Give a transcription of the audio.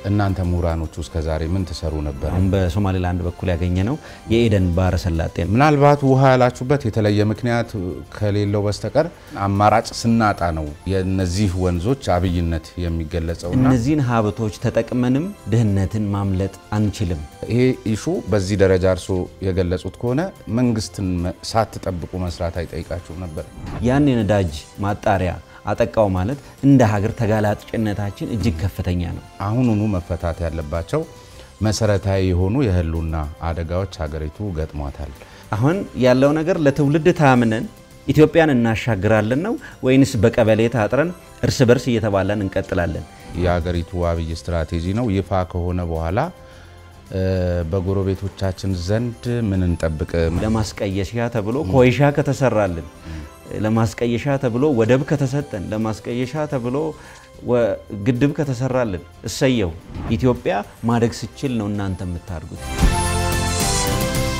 እናንተ ምሁራኖቹ እስከ ዛሬ ምን ትሰሩ ነበር? አሁን በሶማሌላንድ በኩል ያገኘ ነው የኤደን ባህረ ሰላጤ ነው። ምናልባት ውሃ ያላችሁበት የተለየ ምክንያት ከሌለው በስተቀር አማራጭ ስናጣ ነው የእነዚህ ወንዞች አብይነት የሚገለጸውና እነዚህን ሀብቶች ተጠቅመንም ድህነትን ማምለጥ አንችልም። ይሄ ኢሹ በዚህ ደረጃ እርሶ የገለጹት ከሆነ መንግስትን ሳትጠብቁ መስራት አይጠይቃችሁም ነበር? ያን የነዳጅ ማጣሪያ አጠቃው ማለት እንደ ሀገር ተጋላጭነታችን እጅግ ከፍተኛ ነው። አሁኑኑ መፈታት ያለባቸው መሰረታዊ የሆኑ የህልውና አደጋዎች ሀገሪቱ ገጥሟታል። አሁን ያለው ነገር ለትውልድ ታምነን ኢትዮጵያን እናሻግራለን ነው ወይንስ በቀበሌ ታጥረን እርስ በርስ እየተባለን እንቀጥላለን? የሀገሪቱ አብይ ስትራቴጂ ነው ይፋ ከሆነ በኋላ በጎረቤቶቻችን ዘንድ ምን እንጠብቅ? ለማስቀየሻ ተብሎ ኮይሻ ከተሰራልን፣ ለማስቀየሻ ተብሎ ወደብ ከተሰጠን፣ ለማስቀየሻ ተብሎ ግድብ ከተሰራልን እሰየው። ኢትዮጵያ ማደግ ስችል ነው እናንተ የምታድጉት።